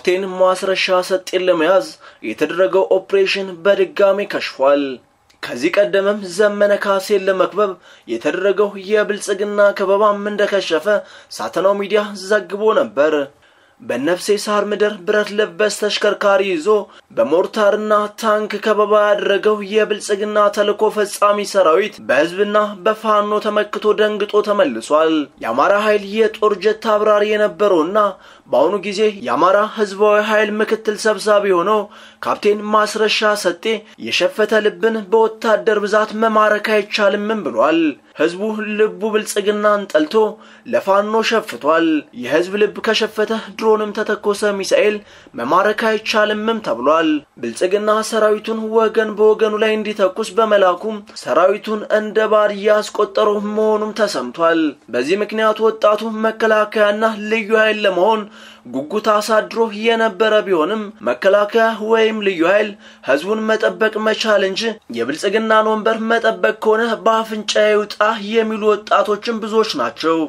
ካፕቴን ማስረሻ ሰጤን ለመያዝ የተደረገው ኦፕሬሽን በድጋሚ ከሽፏል። ከዚህ ቀደምም ዘመነ ካሴን ለመክበብ የተደረገው የብልጽግና ከበባም እንደከሸፈ ሳተናው ሚዲያ ዘግቦ ነበር። በነፍሴ ሳር ምድር ብረት ለበስ ተሽከርካሪ ይዞ በሞርታርና ታንክ ከበባ ያደረገው የብልጽግና ተልዕኮ ፈጻሚ ሰራዊት በህዝብና በፋኖ ተመክቶ ደንግጦ ተመልሷል። የአማራ ኃይል የጦር ጀት አብራሪ የነበረውና በአሁኑ ጊዜ የአማራ ህዝባዊ ኃይል ምክትል ሰብሳቢ ሆነው ካፕቴን ማስረሻ ሰጤ የሸፈተ ልብን በወታደር ብዛት መማረክ አይቻልምም ብሏል። ህዝቡ ልቡ ብልጽግናን ጠልቶ ለፋኖ ሸፍቷል። የህዝብ ልብ ከሸፈተ ድሮንም ተተኮሰ ሚሳኤል መማረክ አይቻልምም ተብሏል። ብልጽግና ሰራዊቱን ወገን በወገኑ ላይ እንዲተኩስ በመላኩም ሰራዊቱን እንደ ባድ እያስቆጠረው መሆኑም ተሰምቷል። በዚህ ምክንያት ወጣቱ መከላከያና ልዩ ኃይል ለመሆን ጉጉት አሳድሮ የነበረ ቢሆንም መከላከያ ወይም ልዩ ኃይል ህዝቡን መጠበቅ መቻል እንጂ የብልጽግናን ወንበር መጠበቅ ከሆነ በአፍንጫ ይውጣ የሚሉ ወጣቶችም ብዙዎች ናቸው።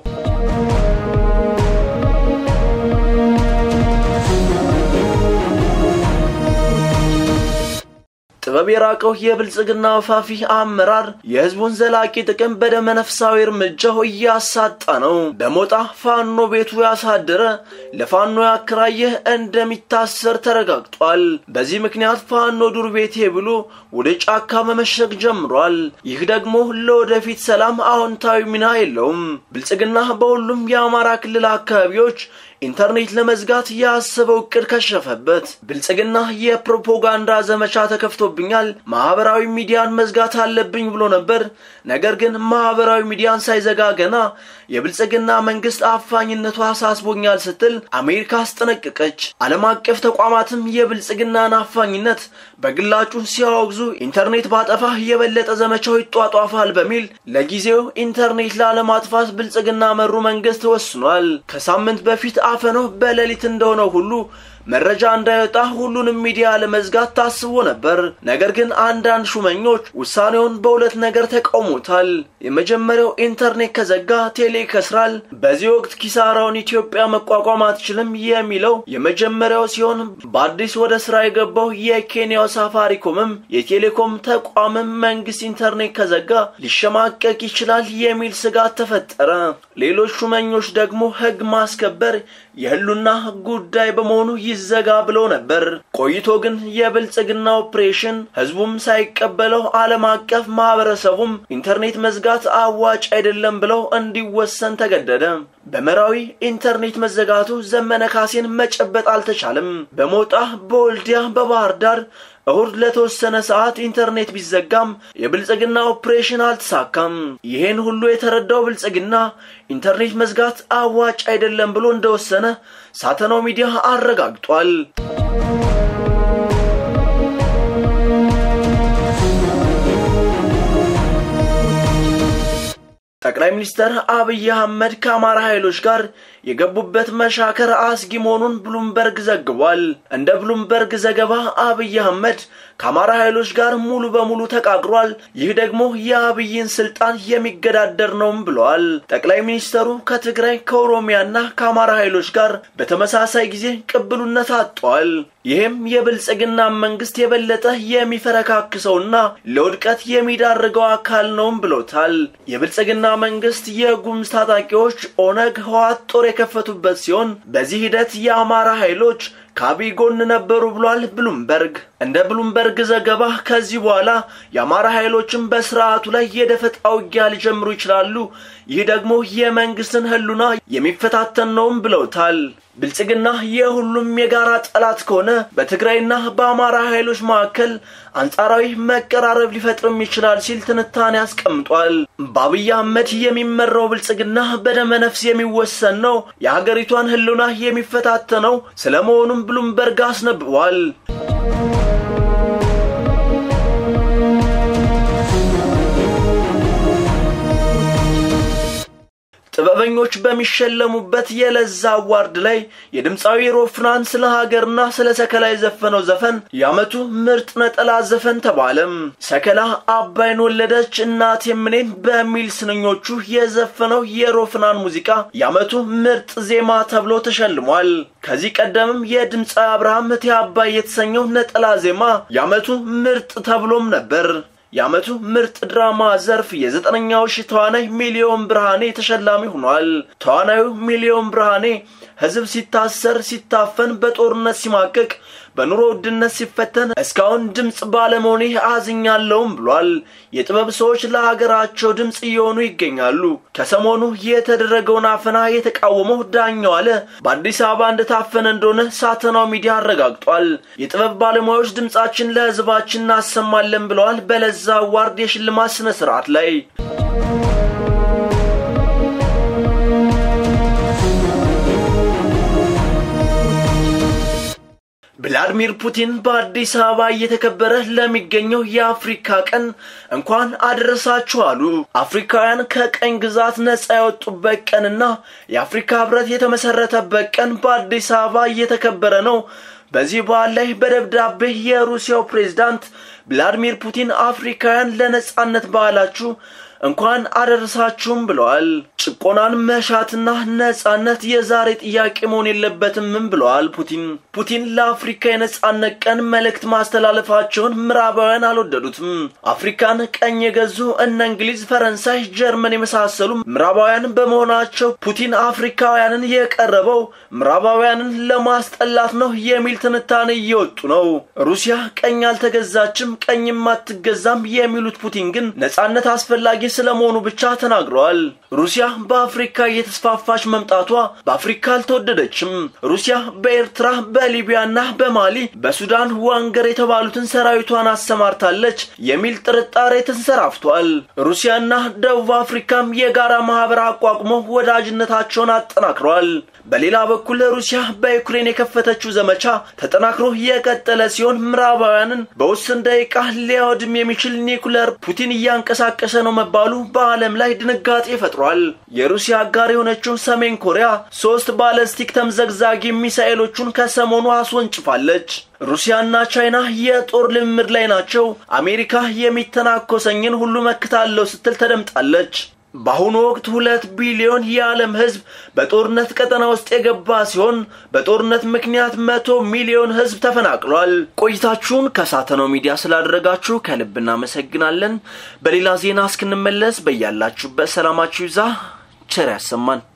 ጥበብ የራቀው የብልጽግና ወፋፊ አመራር የህዝቡን ዘላቂ ጥቅም በደመነፍሳዊ እርምጃው እያሳጣ ነው። በሞጣ ፋኖ ቤቱ ያሳደረ ለፋኖ ያከራየ እንደሚታሰር ተረጋግጧል። በዚህ ምክንያት ፋኖ ዱር ቤቴ ብሎ ወደ ጫካ መመሸግ ጀምሯል። ይህ ደግሞ ለወደፊት ሰላም አዎንታዊ ሚና የለውም። ብልጽግና በሁሉም የአማራ ክልል አካባቢዎች ኢንተርኔት ለመዝጋት ያሰበው እቅድ ከሸፈበት። ብልጽግና የፕሮፓጋንዳ ዘመቻ ተከፍቶብኛል፣ ማህበራዊ ሚዲያን መዝጋት አለብኝ ብሎ ነበር። ነገር ግን ማህበራዊ ሚዲያን ሳይዘጋ ገና የብልጽግና መንግስት አፋኝነቱ አሳስቦኛል ስትል አሜሪካ አስጠነቀቀች። ዓለም አቀፍ ተቋማትም የብልጽግናን አፋኝነት በግላጩ ሲያወግዙ ኢንተርኔት ባጠፋ የበለጠ ዘመቻው ይጧጧፋል በሚል ለጊዜው ኢንተርኔት ላለማጥፋት ብልጽግና መሩ መንግስት ወስኗል። ከሳምንት በፊት አፈነው በሌሊት እንደሆነው ሁሉ መረጃ እንዳይወጣ ሁሉንም ሚዲያ ለመዝጋት ታስቦ ነበር። ነገር ግን አንዳንድ ሹመኞች ውሳኔውን በሁለት ነገር ተቃውሞታል። የመጀመሪያው ኢንተርኔት ከዘጋ ቴሌ ይከስራል፣ በዚህ ወቅት ኪሳራውን ኢትዮጵያ መቋቋም አትችልም የሚለው የመጀመሪያው ሲሆን በአዲስ ወደ ስራ የገባው የኬንያው ሳፋሪኮምም የቴሌኮም ተቋምም መንግስት ኢንተርኔት ከዘጋ ሊሸማቀቅ ይችላል የሚል ስጋት ተፈጠረ። ሌሎች ሹመኞች ደግሞ ህግ ማስከበር የህሉና ጉዳይ በመሆኑ ይዘጋ ብለው ነበር። ቆይቶ ግን የብልጽግና ኦፕሬሽን ህዝቡም ሳይቀበለው ዓለም አቀፍ ማህበረሰቡም ኢንተርኔት መዝጋት አዋጭ አይደለም ብለው እንዲወሰን ተገደደ። በመራዊ ኢንተርኔት መዘጋቱ ዘመነ ካሴን መጨበጥ አልተቻለም። በሞጣ በወልዲያ በባህር ዳር እሁድ ለተወሰነ ሰዓት ኢንተርኔት ቢዘጋም የብልጽግና ኦፕሬሽን አልተሳካም። ይሄን ሁሉ የተረዳው ብልጽግና ኢንተርኔት መዝጋት አዋጭ አይደለም ብሎ እንደወሰነ ሳተናው ሚዲያ አረጋግጧል። ጠቅላይ ሚኒስትር አብይ አህመድ ከአማራ ኃይሎች ጋር የገቡበት መሻከር አስጊ መሆኑን ብሉምበርግ ዘግቧል። እንደ ብሉምበርግ ዘገባ አብይ አህመድ ከአማራ ኃይሎች ጋር ሙሉ በሙሉ ተቃቅሯል። ይህ ደግሞ የአብይን ስልጣን የሚገዳደር ነውም ብለዋል። ጠቅላይ ሚኒስተሩ ከትግራይ ከኦሮሚያና ከአማራ ኃይሎች ጋር በተመሳሳይ ጊዜ ቅብሉነት አጥተዋል። ይህም የብልጽግና መንግስት የበለጠ የሚፈረካክሰውና ለውድቀት የሚዳርገው አካል ነውም ብሎታል። የብልጽግና መንግስት የጉምዝ ታጣቂዎች ኦነግ፣ ህወሓት ጦር የከፈቱበት ሲሆን በዚህ ሂደት የአማራ ኃይሎች ከአብይ ጎን ነበሩ ብሏል ብሉምበርግ። እንደ ብሉምበርግ ዘገባ ከዚህ በኋላ የአማራ ኃይሎችም በስርዓቱ ላይ የደፈጣ ውጊያ ሊጀምሩ ይችላሉ። ይህ ደግሞ የመንግስትን ህሉና የሚፈታተን ነውም ብለውታል። ብልጽግና የሁሉም የጋራ ጠላት ከሆነ በትግራይና በአማራ ኃይሎች መካከል አንጻራዊ መቀራረብ ሊፈጥርም ይችላል ሲል ትንታኔ አስቀምጧል። በአብይ አህመድ የሚመራው ብልጽግና በደመ ነፍስ የሚወሰን ነው፣ የሀገሪቷን ህልውና የሚፈታተነው ስለመሆኑም ብሉምበርግ አስነብቧል። ጥበበኛ ዝነኞች በሚሸለሙበት የለዛ አዋርድ ላይ የድምፃዊ ሮፍናን ስለ ሀገርና ስለ ሰከላ የዘፈነው ዘፈን የዓመቱ ምርጥ ነጠላ ዘፈን ተባለም። ሰከላ አባይን ወለደች እናት የምኔን በሚል ስንኞቹ የዘፈነው የሮፍናን ሙዚቃ የዓመቱ ምርጥ ዜማ ተብሎ ተሸልሟል። ከዚህ ቀደምም የድምፃዊ አብርሃም እቴ አባይ የተሰኘው ነጠላ ዜማ የዓመቱ ምርጥ ተብሎም ነበር። የዓመቱ ምርጥ ድራማ ዘርፍ የዘጠነኛው ሺህ ተዋናይ ሚሊዮን ብርሃኔ ተሸላሚ ሆኗል። ተዋናዩ ሚሊዮን ብርሃኔ ሕዝብ ሲታሰር፣ ሲታፈን፣ በጦርነት ሲማቀቅ፣ በኑሮ ውድነት ሲፈተን እስካሁን ድምፅ ባለመሆኔ አዝኛለሁም ብሏል። የጥበብ ሰዎች ለሀገራቸው ድምፅ እየሆኑ ይገኛሉ። ከሰሞኑ የተደረገውን አፈና የተቃወመው ዳኛው አለ በአዲስ አበባ እንደታፈነ እንደሆነ ሳተናው ሚዲያ አረጋግጧል። የጥበብ ባለሙያዎች ድምፃችን ለሕዝባችን እናሰማለን ብለዋል። በለዛ አዋርድ የሽልማት ስነ ስርዓት ላይ ቭላድሚር ፑቲን በአዲስ አበባ እየተከበረ ለሚገኘው የአፍሪካ ቀን እንኳን አደረሳችሁ አሉ። አፍሪካውያን ከቀኝ ግዛት ነጻ የወጡበት ቀንና የአፍሪካ ሕብረት የተመሰረተበት ቀን በአዲስ አበባ እየተከበረ ነው። በዚህ በዓል ላይ በደብዳቤ የሩሲያው ፕሬዝዳንት ቭላድሚር ፑቲን አፍሪካውያን ለነጻነት በዓላችሁ እንኳን አደረሳችሁም ብለዋል። ጭቆናን መሻትና ነጻነት የዛሬ ጥያቄ መሆን የለበትምም ብለዋል ፑቲን። ፑቲን ለአፍሪካ የነጻነት ቀን መልእክት ማስተላለፋቸውን ምዕራባውያን አልወደዱትም። አፍሪካን ቀኝ የገዙ እነ እንግሊዝ፣ ፈረንሳይ፣ ጀርመን የመሳሰሉ ምዕራባውያን በመሆናቸው ፑቲን አፍሪካውያንን የቀረበው ምዕራባውያንን ለማስጠላት ነው የሚል ትንታኔ እየወጡ ነው። ሩሲያ ቀኝ አልተገዛችም፣ ቀኝም አትገዛም የሚሉት ፑቲን ግን ነጻነት አስፈላጊ ስለመሆኑ ብቻ ተናግረዋል። ሩሲያ በአፍሪካ እየተስፋፋች መምጣቷ በአፍሪካ አልተወደደችም። ሩሲያ በኤርትራ በሊቢያና በማሊ በሱዳን ዋንገር የተባሉትን ሰራዊቷን አሰማርታለች የሚል ጥርጣሬ ተንሰራፍቷል። ሩሲያና ደቡብ አፍሪካም የጋራ ማህበር አቋቁመው ወዳጅነታቸውን አጠናክረዋል። በሌላ በኩል ሩሲያ በዩክሬን የከፈተችው ዘመቻ ተጠናክሮ የቀጠለ ሲሆን ምዕራባውያንን በውስን ደቂቃ ሊያወድም የሚችል ኒኩለር ፑቲን እያንቀሳቀሰ ነው መባሉ በዓለም ላይ ድንጋጤ ፈጥሯል። የሩሲያ አጋር የሆነችው ሰሜን ኮሪያ ሶስት ባለስቲክ ተምዘግዛጊ ሚሳኤሎቹን ከሰሞኑ አስወንጭፋለች። ሩሲያና ቻይና የጦር ልምምድ ላይ ናቸው። አሜሪካ የሚተናኮሰኝን ሁሉ መክታለሁ ስትል ተደምጣለች። በአሁኑ ወቅት ሁለት ቢሊዮን የዓለም ሕዝብ በጦርነት ቀጠና ውስጥ የገባ ሲሆን በጦርነት ምክንያት መቶ ሚሊዮን ሕዝብ ተፈናቅሏል። ቆይታችሁን ከሳተናው ሚዲያ ስላደረጋችሁ ከልብ እናመሰግናለን። በሌላ ዜና እስክንመለስ በያላችሁበት ሰላማችሁ ይዛ ቸር ያሰማን።